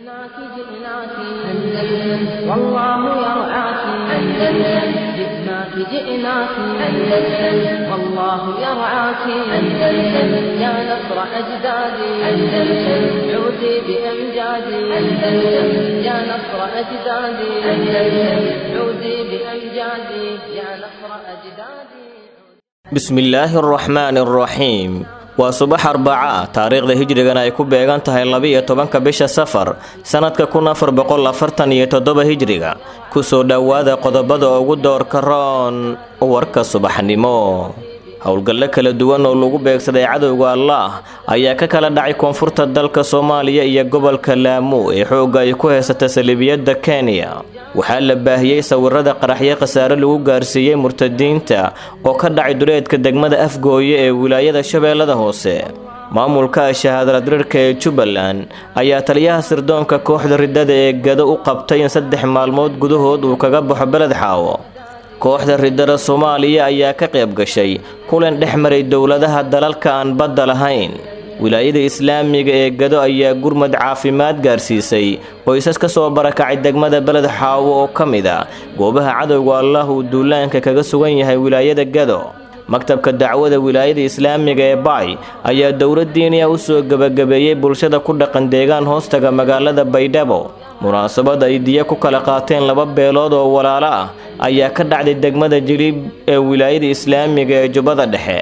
جئناك جئناك أندلس والله يرعاك أندلس جئناك جئناك أندلس والله يرعاك أندلس يا نصر أجدادي أندلس عودي بأمجادي أندلس يا نصر أجدادي أندلس عودي بأمجادي يا نصر أجدادي bismillaahi araxmaani araxiim waa subax arbaca ah taariikhda hijrigana ay ku beegan tahay laba-iyo tobanka bisha safar sannadka kun afar boqol afartan iyo toddoba hijriga kusoo dhowaada qodobada ugu doorka roon warka subaxnimo howlgallo kala duwan oo lagu beegsaday cadowga allaah ayaa ka kala dhacay koonfurta dalka soomaaliya iyo gobolka laamu ee xoogga ay ku haysata saliibiyadda kenya waxaa la baahiyey sawirada qaraxyo khasaare lagu gaarsiiyey murtadiinta oo ka dhacay duleedka degmada afgooye ee wilaayada shabeellada hoose maamulka shahaadaladirirka ee jubbaland ayaa taliyaha sirdoonka kooxda riddada ee gado u qabtay in saddex maalmood gudahood uu kaga baxo beled xaawo kooxda riddada soomaaliya ayaa ka qayb gashay kulan dhex maray dowladaha dalalka aan badda lahayn wilaayada islaamiga ee gado ayaa gurmad caafimaad gaarsiisay qoysas ka soo barakacay degmada beled xaawo oo ka mid a goobaha cadowga allah uu duulaanka kaga sugan yahay wilaayada gado maktabka dacwada wilaayada islaamiga ee baay ayaa dowladdiiniya u soo gebagabeeyey bulshada ku dhaqan deegaan hoostaga magaalada baydhabo munaasabad ay diya ku kala qaateen laba beelood oo walaalo ah ayaa ka dhacday degmada jiliib ee wilaayada islaamiga ee jubbada dhexe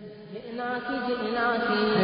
جئناك جئناك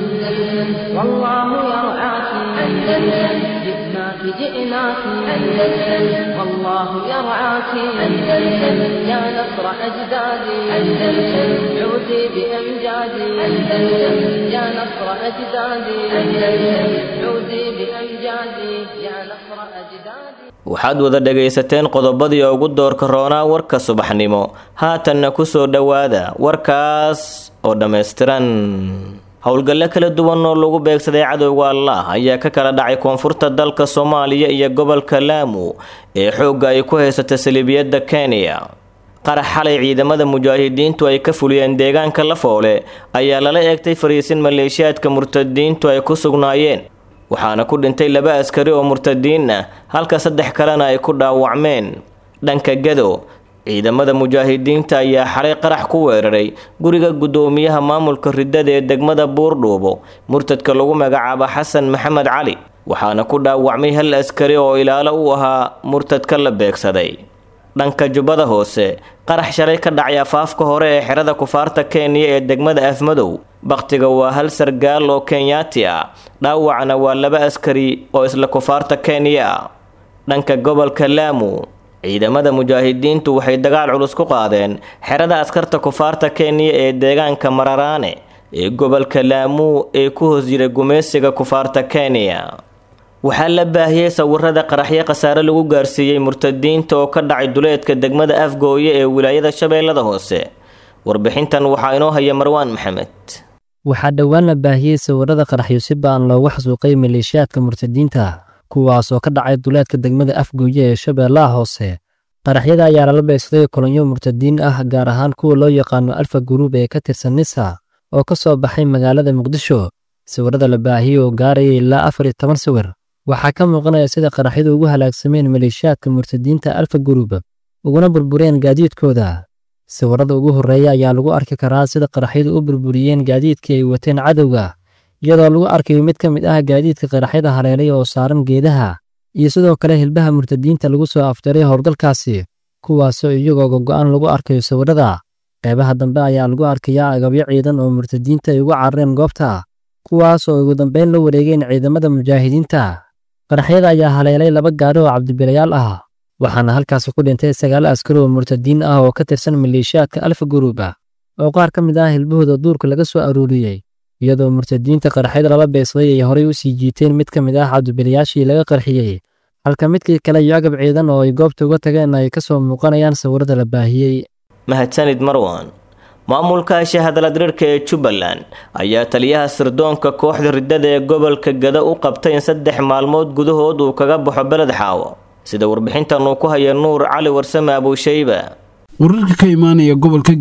أندلس والله يرعاك أندلس جئناك جئناك أندلس والله يرعاك أندلس يا نصر أجدادي أندلس عودي بأمجادي أندلس يا نصر أجدادي أندلس عودي بأمجادي يا نصر أجدادي waxaad wada dhagaysateen qodobadii ugu doorka roonaa warka subaxnimo haatanna ku soo dhowaada warkaas oo dhammaystiran howlgallo kala duwan oo lagu beegsaday cadowga allah ayaa ka kala dhacay koonfurta dalka soomaaliya iyo gobolka laamu ee xoogga ay ku haysata saliibiyadda kenya qarax xalay ciidamada mujaahidiintu ay ka fuliyeen deegaanka lafoole ayaa lala eegtay fariisin maleeshiyaadka murtadiintu ay ku sugnaayeen waxaana ku dhintay laba askari oo murtadiin ah halka saddex kalena ay ku dhaawacmeen dhanka gado ciidamada mujaahidiinta ayaa xalay qarax ku weeraray guriga guddoomiyaha maamulka riddada ee degmada buurdhuubo murtadka lagu magacaabo xasan maxamed cali waxaana ku dhaawacmay hal askari oo ilaalo u ahaa murtadka la beegsaday dhanka jubbada hoose qarax shalay ka dhacay afaafka hore ee xerada kufaarta kenya ee degmada afmadow bakhtiga waa hal sargaal oo kenyaati ah dhaawacna waa laba askari oo isla kufaarta kenya ah dhanka gobolka laamu ciidamada mujaahidiintu waxay dagaal culus ku qaadeen xerada askarta kufaarta kenya ee deegaanka mararaane ee gobolka laamu ee ku hoos jira gumaysiga kufaarta kenya waxaa la baahiyey sawirada qaraxyo khasaare lagu gaarsiiyey murtadiinta oo ka dhacay duleedka degmada afgooye ee wilaayada shabeellada hoose warbixintan waxaa inoo haya marwaan maxamed waxaa dhowaan la baahiyey sawirada qaraxyo si ba'an loogu xasuuqay maleeshiyaadka murtadiinta kuwaas oo ka dhacay duleedka degmada afgooye ee shabeellaha hoose qaraxyada ayaa lala beegsaday kolonyo murtadiin ah gaar ahaan kuwa loo yaqaano alfa guruub ee ka tirsan nisa oo ka soo baxay magaalada muqdisho sawirada la baahiyey oo gaaraya ilaa afar iyo toban sawir waxaa ka muuqanaya sida qaraxyadu ugu halaagsameen maleeshiyaadka murtadiinta alfa guruub uguna burbureen gaadiidkooda sawirada ugu horreeya ayaa lagu arki karaa sida qaraxyadu u burburiyeen gaadiidkii ay wateen cadowga iyadoo lagu arkayo mid ka mid ah gaadiidka qaraxyada haleelay oo saaran geedaha iyo sidoo kale hilbaha murtadiinta lagu soo afjaray howlgalkaasi kuwaasoo iyagoo gogo'an lagu arkayo sawirada qeybaha dambe ayaa lagu arkayaa agabyo ciidan oo murtadiinta ay uga carareen goobta kuwaas oo ugu dambeyn la wareegeen ciidamada mujaahidiinta qaraxyada ayaa haleelay laba gaari oo cabdibilayaal ah waxaana halkaasi ku dhintay sagaal askari oo murtadiin ah oo ka tirsan maleeshiyaadka alfa guruub ah oo qaar ka mid ah hilbahooda duurka laga soo aruuriyey iyadoo murtadiinta qaraxyada lala beegsaday ay horey u sii jiiteen mid ka mid ah cabdibilayaashii laga qarxiyey halka midkii kale iyo agab ciidan oo ay goobta uga tageen ay ka soo muuqanayaan sawirada la baahiyey mahadsanid marwan maamulka shahadaladirirka ee jubbaland ayaa taliyaha sirdoonka kooxda riddada ee gobolka gada u qabtay in saddex maalmood gudahood uu kaga baxo beled xaawo sida warbixintan uu ku haya nuur cali warsame abuushayba wararka ka imaanaya gobolka gedo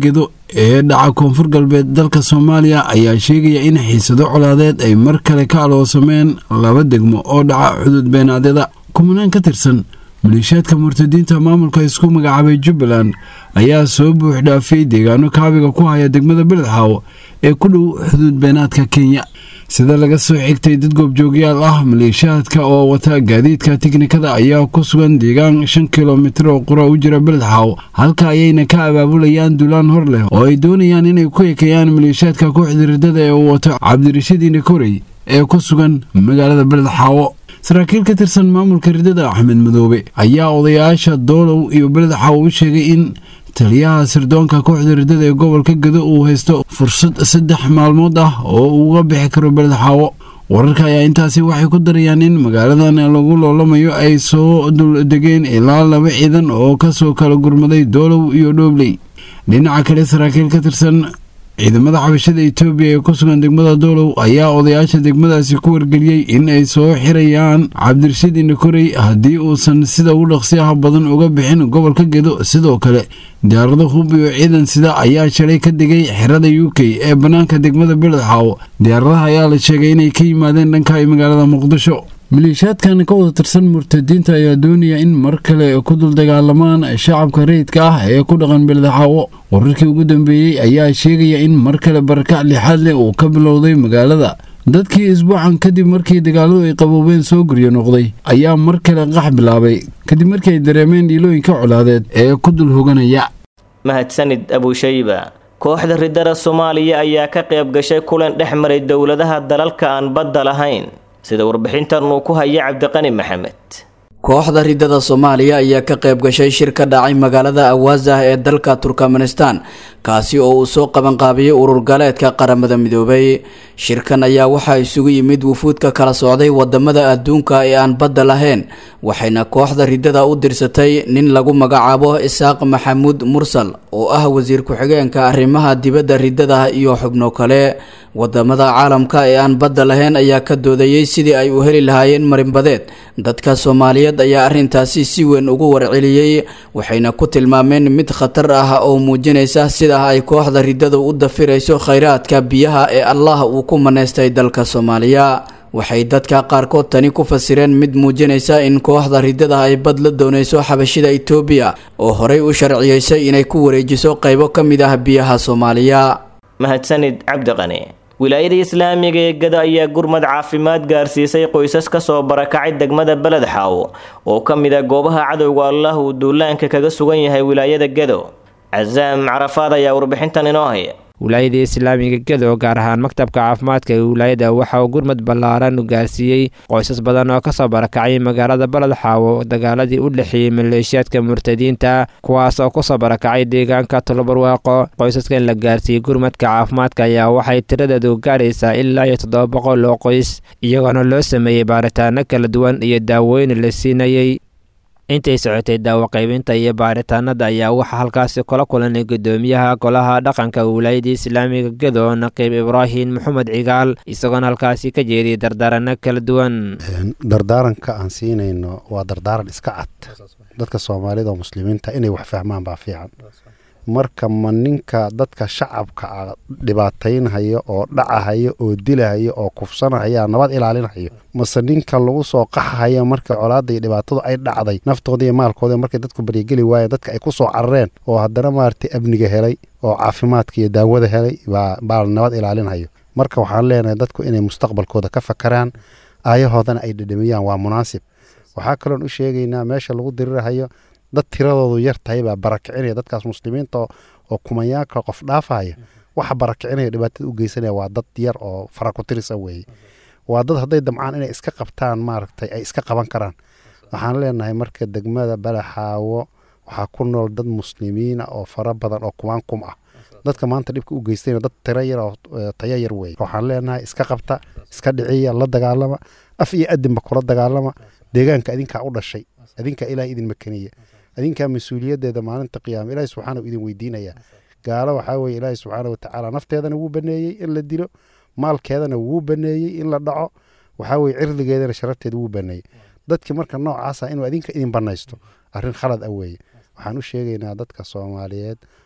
ee dhaca koonfur galbeed dalka soomaaliya ayaa sheegaya in xiisado colaadeed ay mar kale ka aloosameen laba degmo oo dhaca xuduud beenaadyada kumanaan ka tirsan maleeshiyaadka murtadiinta maamulka isku magacaabay jubbaland ayaa soo buux dhaafiyey deegaano kaabiga ku haya degmada beledxaawo ee ku dhow xuduud beenaadka kenya sida laga soo xigtay dad goobjoogyaal ah maleeshiyaadka oo wata gaadiidka tiknikada ayaa ku sugan deegaan shan kilomitir oo qura u jira beledxaawo halka ayayna ka abaabulayaan dulaan hor leh oo ay doonayaan inay ku ekeeyaan maleeshiyaadka kooxda ridada ee uu wato cabdirashiid inakorey ee ku sugan magaalada beledxaawo saraakiil ka tirsan maamulka ridada axmed madoobe ayaa odayaasha doolow iyo beledxaawo u sheegay in taliyaha sirdoonka kooxda ridada ee gobolka gado uu haysto fursad saddex maalmood ah oo uu uga bixi karo beledxaawo wararka ayaa intaasi waxay ku darayaan in magaaladan lagu loolamayo ay soo duldegeen ilaa laba ciidan oo kasoo kala gurmaday doolow iyo dhoobley dhinaca kale saraakiil ka tirsan ciidamada xabashada etoobiya ee ku sugan degmada doolow ayaa odayaasha degmadaasi ku wargeliyey in ay soo xirayaan cabdirashiid inakorey haddii uusan sida ugu dhaqsiyaha badan uga bixin gobolka gedo sidoo kale diyaarado hub iyo ciidan sida ayaa shalay ka degay xerada u k ee bannaanka degmada beledxaawo diyaaradaha ayaa la sheegay inay ka yimaadeen dhanka magaalada muqdisho maleeshiyaadkan ka wada tirsan murtadiinta ayaa doonaya in mar kale ku dul dagaalamaan shacabka rayidka ah ee ku dhaqan beledxaawo wararkii ugu dambeeyey ayaa sheegaya in mar kale barakac lixaad leh uu ka bilowday magaalada dadkii isbuucan kadib markii dagaaladu ay qaboobeen soo guryo noqday ayaa mar kale qax bilaabay kadib markii ay dareemeen dhiilooyinka colaadeed ee ku dul hoganaya mahadsanid abushayba kooxda ridada soomaaliya ayaa ka qayb gashay kulan dhex maray dowladaha dalalka aan badda lahayn sida warbixintan uu ku haya cabdiqani maxamed kooxda ridada soomaaliya ayaa ka qayb gashay shir ka dhacay magaalada awaazah ee dalka turkmenistan kaasi oo uu soo qabanqaabiyey urur galeedka qaramada midoobay shirkan ayaa waxaa isugu yimid wufuudka kala socday wadamada adduunka ee aan badda lahayn waxayna kooxda ridada u dirsatay nin lagu magacaabo isaaq maxamuud mursal oo ah wasiir ku-xigeenka arrimaha dibadda ridada iyo xubno kale wadamada caalamka ee aan badda lahayn ayaa ka doodayey sidii ay u heli lahaayeen marinbadeed dadka soomaaliyeed ayaa arrintaasi si weyn ugu warceliyey waxayna ku tilmaameen mid khatar ah oo muujinaysa sida ay kooxda ridadu u dafirayso khayraadka biyaha ee allah uu ku maneystay dalka soomaaliya waxay dadka qaarkood tani ku fasireen mid muujinaysa in kooxda ridada ay bad la doonayso xabashida itoobiya oo horey u sharciyeysay inay ku wareejiso qaybo ka mid ah biyaha soomaaliya mahadsanid cabdiqani wilaayada islaamiga ee gado ayaa gurmad caafimaad gaarsiisay qoysas ka soo barakacay degmada beled xaawo oo ka mid a goobaha cadowga allah uu duulaanka kaga sugan yahay wilaayada gado casaam carafaad ayaa warbixintan inoo haya wilaayada islaamiga gedo gaar ahaan maktabka caafimaadka ee wilaayada waxa uu gurmad ballaaran gaarsiiyey qoysas badan oo kasoo barakacay magaalada baled xaawo dagaaladii u dhexeeyey maleeshiyaadka murtadiinta kuwaas oo kusoo barakacay deegaanka tolobarwaaqo qoysaskan la gaarsiiyey gurmadka caafimaadka ayaa waxay tiradeedu gaaraysaa ilaa iyo toddoba boqol oo qoys iyagoona loo sameeyey baaritaano kala duwan iyo daawooyin la siinayey intay socotay daawo qaybinta iyo baaritaanada ayaa waxaa halkaasi kula kulanay gudoomiyaha golaha dhaqanka wilaayada islaamiga gedo naqiib ibraahim maxamed cigaal isagoona halkaasi ka jeediyay dardaarano kala duwan dardaaranka aan siinayno waa dardaaran iska cad dadka soomaalida oo muslimiinta inay wax fahmaan baa fiican marka ma ninka dadka shacabka a dhibaataynhayo oo dhacahayo oo dilahayo oo kufsanahaya nabad ilaalinhayo mase ninka lagu soo qaxahayo marka colaada iyo dhibaatadu ay dhacday naftooda iyo maalkooda markay dadku baryageli waayeen dadka ay ku soo carareen oo haddana maaragtay amniga helay oo caafimaadka iyo daawada helay baa nabad ilaalinhayo marka waxaan leenahay dadku inay mustaqbalkooda ka fakaraan aayahoodana ay dhedhamiyaan waa munaasib waxaa kaloon u sheegaynaa meesha lagu dirirahayo dad tiradoodu yar tahay baa barakicinaya dadkaas muslimiinta oo kumanyaanka qof dhaafaya waxa barakicinaya dhibaatada u geysanaya waa dad yar oo farakutirisa weeye waa dad hadday damcaan inay iska qabtaan maaragtay ay iska qaban karaan waxaan leenahay marka degmada balaxaawo waxaa ku nool dad muslimiina oo fara badan oo kumaan kum ah dadka maanta dhibka u geystayna dad tiro yar oo tayo yar weeye waxaan leenahay iska qabta iska dhiciya la dagaalama af iyo adinba kula dagaalama deegaanka adinkaa u dhashay adinkaa ilaah idin makaniya adinkaa mas-uuliyaddeeda maalinta qiyaama ilaahi subxaana idin weydiinaya gaalo waxaa weye ilaahi subxaana watacaala nafteedana wuu baneeyey in la dilo maalkeedana wuu baneeyey in la dhaco waxaa weye cirdigeedana sharafteeda wuu baneeyey dadki marka noocaasa inuu adinka idin banaysto arrin khalad ah weeye waxaan u sheegaynaa dadka soomaaliyeed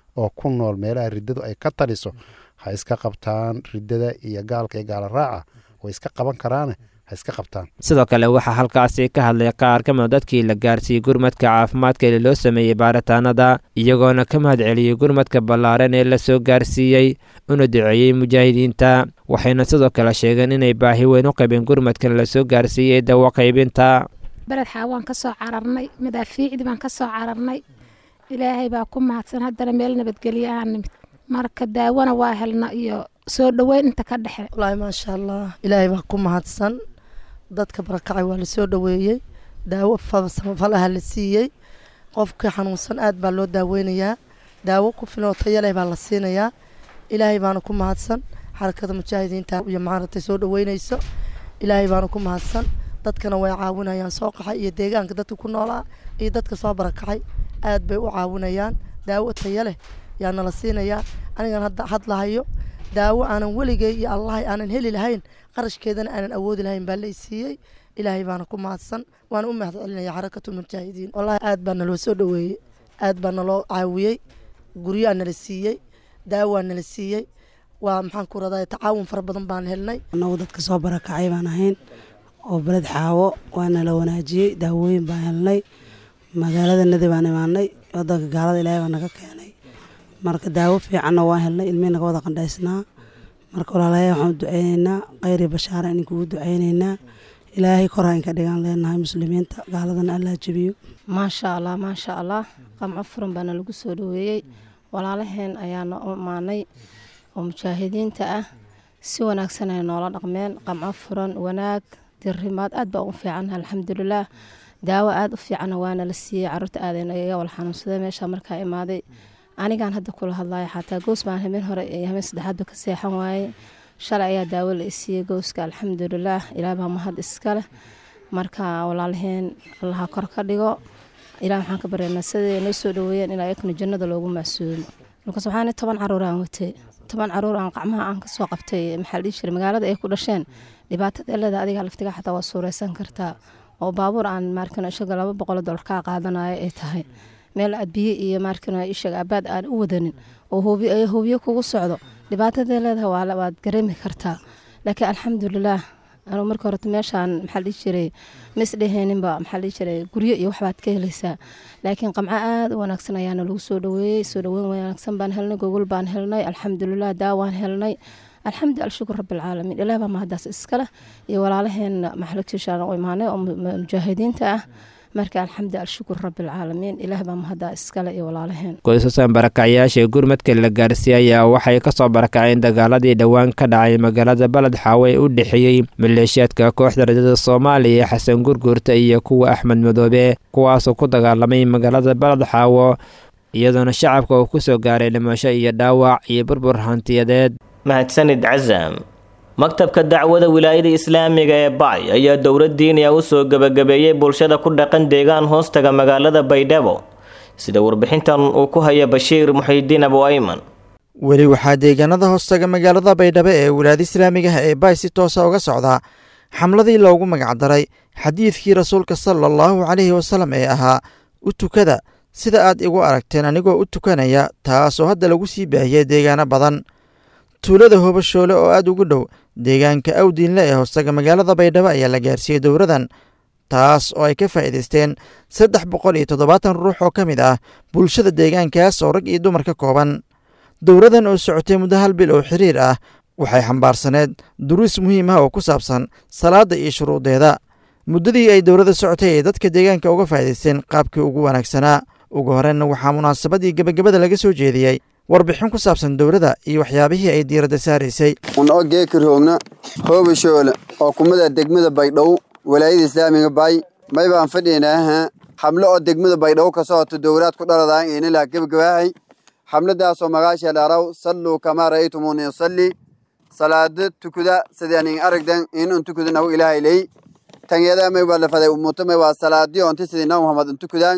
oo ku nool meelaha riddadu ay ka taliso ha iska qabtaan riddada iyo gaalka iyo gaala raaca way iska qaban karaane ha iska qabtaan sidoo kale waxaa halkaasi ka hadlay qaar ka mida dadkii la gaarsiiyey gurmadka caafimaadka ee loo sameeyey baaritaanada iyagoona ka mahad celiyey gurmadka ballaaran ee lasoo gaarsiiyey una duceeyey mujaahidiinta waxayna sidoo kale sheegeen inay baahi weyn u qabeen gurmadkan lasoo gaarsiiyey ee dawo qaybinta beled xaawaan ka soo cararnay madaafiicdii baan ka soo cararnay ilaahay baa ku mahadsan haddana meel nabadgelyo aan nimid marka daawona waa helna iyo soo dhoweyn inta ka dhexe wallaahi maasha allah ilaahay baa ku mahadsan dadka barakacay waa lasoo dhoweeyey daawo samafalaha la siiyey qofkii xanuunsan aad baa loo daaweynayaa daawo ku filan oo tayo leh baa la siinayaa ilaahay baana ku mahadsan xarakada mujaahidiinta iyo maaragtay soo dhoweynayso ilaahay baana ku mahadsan dadkana way caawinayaan soo qaxay iyo deegaanka dadka ku noolaa iyo dadka soo barakacay aad bay u caawinayaan daawo tayo leh yaa nala siinayaa anigan hadda hadlahayo daawo aanan weligay iyo allahay aanan heli lahayn qarashkeedana aanan awoodi lahayn baa lay siiyey ilaahay baana ku mahadsan waana u mahad celinaya xarakatul mujaahidiin wallahi aad baa naloo soo dhoweeyey aad baa naloo caawiyey guryaa nala siiyey daawaa nala siiyey waa maxaan ku radaa tacaawun fara badan baan helnay annagu dadka soo barakacay baan ahayn oo beled xaawo waana la wanaajiyey daawooyin baan helnay magaalada nadi baan imaanay wadanka gaalada ilaahay baa naga keenay marka daawo fiicanna waan helnay ilmihii naga wada qandhaysnaa marka walaalayaal waxaan u duceyneynaa khayri bashaara in kugu duceyneynaa ilaahay kora in ka dhigaan leenahay muslimiinta gaaladana allaa jebiyo maasha allah maasha allah qamco furan baana lagu soo dhoweeyey walaalaheen ayaana u imaanay oo mujaahidiinta ah si wanaagsan ay noola dhaqmeen qamco furan wanaag dirimaad aad baa u fiican alxamdulilaah daawo aad u fiicanna waana la siiyey caruurta aadayna iga wal xanuunsaday meesha markaa imaaday anigaan hadda kula hadlaya xataa goos baan habeen hore iyo habeen saddexaadba ka seexan waaye shalay ayaa daawo la isiiyey gooska alxamdulilaah ilaah baa mahad iska leh marka walaalaheen allaha kor ka dhigo ilaah waxaan ka baryaynaa siday noo soo dhoweeyeen ilaa yakna jannada loogu maasuumo markaas waxaan toban caruur aan watay toban caruur aan qacmaha aan kasoo qabtay maxaa la dhihi jiray magaalada ay ku dhasheen dhibaatada elada adiga laftiga xataa waa suureysan kartaa oo baabuur aan maarkano ishaga laba boqol dolar kaa qaadanayo ay tahay meel aad biyo iyo maarkano ishaga abaad aan u wadanin oo hoobiyo kugu socdo dhibaatadee leedahay waad gareemi kartaa laakiin alxamdulilaah anuu marka horeta meeshaan maxaa dhihi jiray ma isdheheeninba maxaa dhihi jiray guryo iyo waxbaad ka helaysaa laakiin qamco aad u wanaagsan ayaana lagu soo dhoweeyey soo dhoweyn wanaagsan baan helnay gogol baan helnay alxamdulilah daawaan helnay alxamdu alshukur rabbilcaalamiin ilaah baa mahadaas iskale iyo walaalaheen maxalagtiishaan u imaanay oo mujaahidiinta ah marka alxamdu alshukur rabbilcaalamiin ilaah baa mahadaa iskale iyo walaalaheen qoysasan barakacyaasha gurmadka la gaarsiiyey ayaa waxay kasoo barakaceen dagaaladii dhowaan ka dhacay magaalada baled xaawo ee u dhexeeyey maleeshiyaadka kooxda rajada soomaaliya xasan gurguurta iyo kuwa axmed madoobe kuwaasoo ku dagaalamay magaalada baled xaawo iyadoona shacabka uu ku soo gaaray dhimasho iyo dhaawac iyo burbur hantiyadeed mahadsanid casam maktabka dacwada wilaayada islaamiga ee bacay ayaa dowlad diiniya u soo gebagabeeyey bulshada ku dhaqan deegaan hoostaga magaalada baydhabo sida warbixintan uu ku haya bashiir muxiidiin abu ayman weli waxaa deegaanada hoostaga magaalada baydhabo ee wilaayada islaamigaha ee baay si toosa uga socdaa xamladii loogu magacdaray xadiidkii rasuulka sala allahu caleyhi wasalam ee ahaa u tukada sida aad igu aragteen anigoo u tukanaya taasoo hadda lagu sii baahiyey deegaano badan tuulada hobashoole oo aad ugu dhow deegaanka awdiinle ee hoostaga magaalada baydhabo ayaa la gaarsiiyey dowradan taas oo ay ka faa'iidaysteen saddex boqol iyo toddobaatan ruux oo ka mid ah bulshada deegaankaas oo rag iyo dumar ka kooban dowradan oo socotay muddo hal bil oo xiriir ah waxay xambaarsaneed duruus muhiim ah oo ku saabsan salaadda iyo shuruudeeda muddadii ay dowladda socotay ay dadka deegaanka uga faa'iidaysteen qaabkii ugu wanaagsanaa ugu horreynna waxaa munaasabadii gebagabada laga soo jeediyey warbixin ku saabsan dowladda iyo waxyaabihii ay diiradda saaraysay unoo geekirhoogna hoobashoole oo kumada degmada baydhow walaayada islaamiga bay may baan fadhiynaaha xamlo oo degmada baydhow ka socoto dowlaad ku dhaladaan inilaa gebagabaahay xamladaasoo magaasha dharaw salluu kamaa ra'aytumuuni usalli salaada tukuda sidaanin aragdan inun tukuda nahu ilaahay ley tangeeda may waa lafaday umuto may waa salaadii onti sidii nabi muhammad untukudaan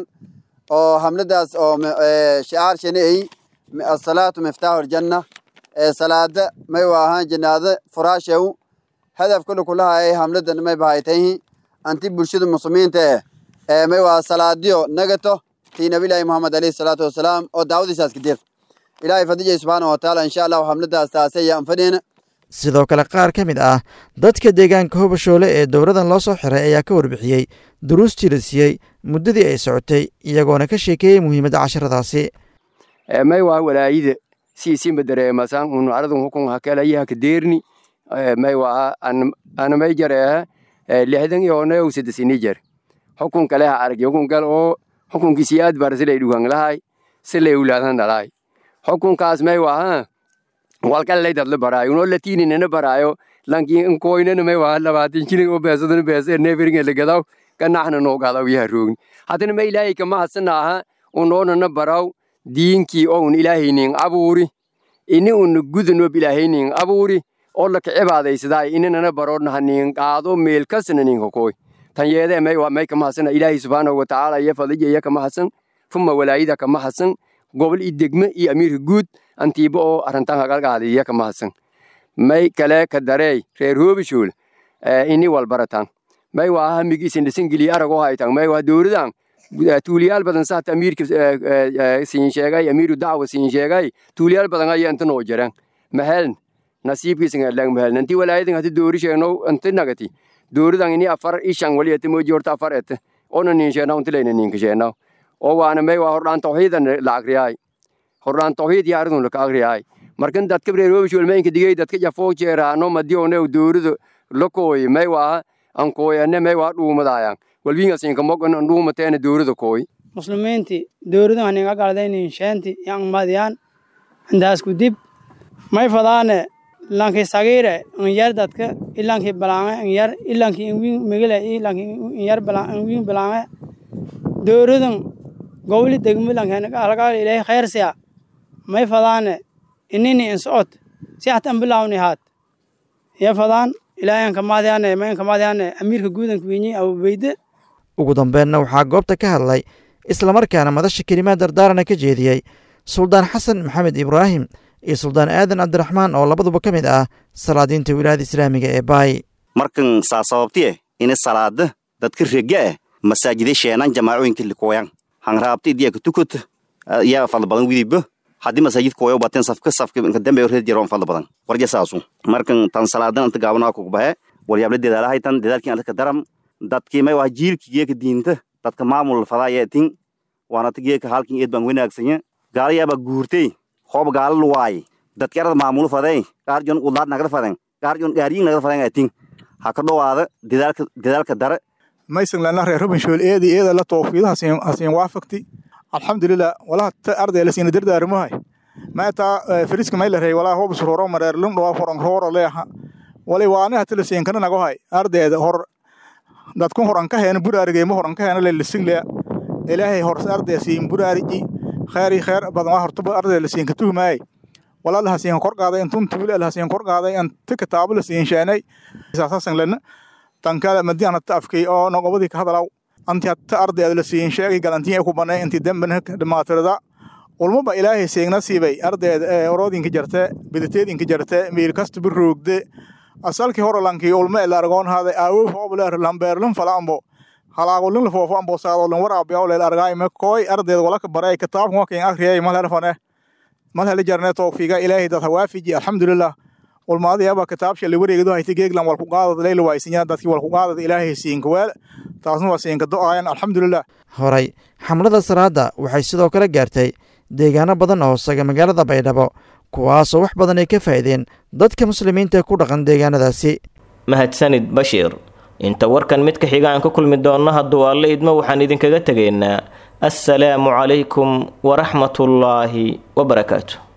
oo hamladaas oo shicaar shani ay asalaatu miftaaxu aljanna ee salaada may waa ahaan jannaada furaashew hadaf kule kulahaayay hamladan may bahaytayhi anti bulshada muslimiinta eh ee may waa salaadiyo nagato tii nabilaahi muhammad alayhi salaatu wasalaam oo daawadiisaas kadir ilaahay fadijay subxaana watacaala insha allahu xamladaas taasi ayaan fadhiyna sidoo kale qaar ka mid ah dadka deegaanka hobashoole ee dowladan loo soo xiray ayaa ka warbixiyey duruustii la siiyey muddadii ay socotay iyagoona ka sheekeeyey muhiimadda casharadaasi may waa walaayida siisimba dareemasan unu aradun hukun hakelayaha kadeerni may waa anamay jareeha lixdan iyo onayow sadesini jer hukun kaleha arag hukun kale oo hukunkisi aad bar silay dhugan lahay silay ulaadan dhalay hukunkaas may waa walkalay dadla baraayo unoo latiininana baraayo lankin koynana may waa labaatan shilin oo beesadana beesa neeferinga lagadaw kanaxna noogadaw yaha roogni haddana ma ilaahay kama hadsanaaha unoonana baraw diinkii oo un ilaahaynin abuuri ini una gudanob ilaahaynin abuuri oo laka cibaadaysadaa inanana baroodnaha nin qaado meel kasna nin hokoy tan yeedee may may kama hadsana ilaahay subxaanahu watacaala iyo fadija iya kama hadsan fuma walaayida kama hadsan gobol iyo degme iyo amiirka guud antiiba oo arrintan hagalgaada iya kama hadsan may kale ka dareey reer hoobishool ini walbaratan may waa hamigiisin dhisingeliya arag oo haytan may waa dowladan tuuliyaal badan saata amiirka siin sheegay amiiru dacwa siin sheegay tuuliyaal badan ayaa inta noo jaran maheln nasiibkiisan adlang maheln inti walaayadan hati doori sheegno inti nagati dooridan ini afar ishan wali ete moji horta afar ete ona nin sheena unti layna ninka sheena oo waana may waa hordhaan tawxiidan la agriyaay hordhaan tawxiid iyo aridun laka agriyaay markan dadka reeroobish walmeenka digay dadka jafoo jeeraano madiyoone doorido lakooy may waa ankooyane may waa dhuumadaayan walbingasinka mogan dhuumateena doorida kooy muslimiinti dowladan haninga galdaynin sheenti yang madiyaan intaasku dib may fadaane lanki sagiire inyar dadka ilanki balange inyar ilanki inwin migile ilanki inyar inwin balange dowladan gobli degmi lanki algaal ilahi khayrsiya may fadaane inini insocod si hatan bilawni haat iya fadaan ilaahan kamaadiyane mayn kamaadiyane amiirka guudanka winyi abubeyde ugu dambeenna waxaa goobta ka hadlay islamarkaana madasha kelimaad dardaarana ka jeediyey suldaan xasan maxamed ibraahim iyo suldaan aadan cabdiraxmaan oo labaduba ka mid ah salaadiinta wilaayada islaamiga ee baay markan saa sababtiye ini salaada dadka rega eh masaajida sheenan jamaacooyinka likoyan hanraabta idiyaka tukut yaa fadla badan widiba haddii masaajid koyo baten safka safka inka dambe reed jaro fadla badan warja saasu markan tan salaadan anta gaabana ku bahe walyable dedaalahay tan dedaalkin alka daram dadkii may waa jiilki geeka diinta dadka maamul fadaya tin waana ta geeka halkin eed baan wanaagsanya gaala yaaba guurtay hoob gaala luwaay dadki arada maamul faday gaarjon ulaad nagada faden gaarjon gaariyin nagada faden tin ha ka dhowaada dedaalka dedaalka dare maysan lana reer rubinshool eedi eeda la toofiido hasiin waafaqti alxamdulilah walaha ta arday la siina dardaarmahay maataa firiska may la rey walaa hoob suroro mareer lum dhawaa horan roora leeha walay waani hati la siin kana nagohay ardayda hor dadkun horan ka heena buraarigeyma horan ka heena le lisiglea ilaahay hor arday siin buraariji khayri khayr badan waa hortaba arday la siin ka tuhmaay walaa la siin kor qaaday intun tuule la siin kor qaaday anta kitaabo la siin sheenay saasan lana tankala madiana taafkay oo nogobadii ka hadalaw anti hatta ardayda la siin sheegay galantiya ku banay inti dambana dhamaatirada ulmaba ilaahay seegna siibay ardayda oroodinka jarte bidateedinka jarte meel kasta biroogde asalkii hore lankii ulma ila argoon haaday aawo hooble lambeerlin falaambo halaagolin lafoofo ambo saadolin waraabiyaw leel argaay me kooy ardayda walaka baray kitaabkan wakin akriyay malherfane malheli jarne towfiiga ilaahay dad hawaafiji alxamdulilah ulmaadiyaba kitaabsha liwareegdo hayti geeglan walku qaadad leyla waaysinya dadkii walku qaadad ilaahay siinka weel taasna waa siinka do-ayan alxamdulilah horay xamlada salaada waxay sidoo kale gaartay deegaano badan oo hoosaga magaalada baydhabo kuwaasoo wax badan ay ka faa'iideen dadka muslimiinta ee ku dhaqan deegaanadaasi mahadsanid bashiir inta warkan mid ka xiga aan ka kulmi doonno hadduu alle idmo waxaan idinkaga tegaynaa assalaamu calaykum waraxmatullaahi wabarakaatu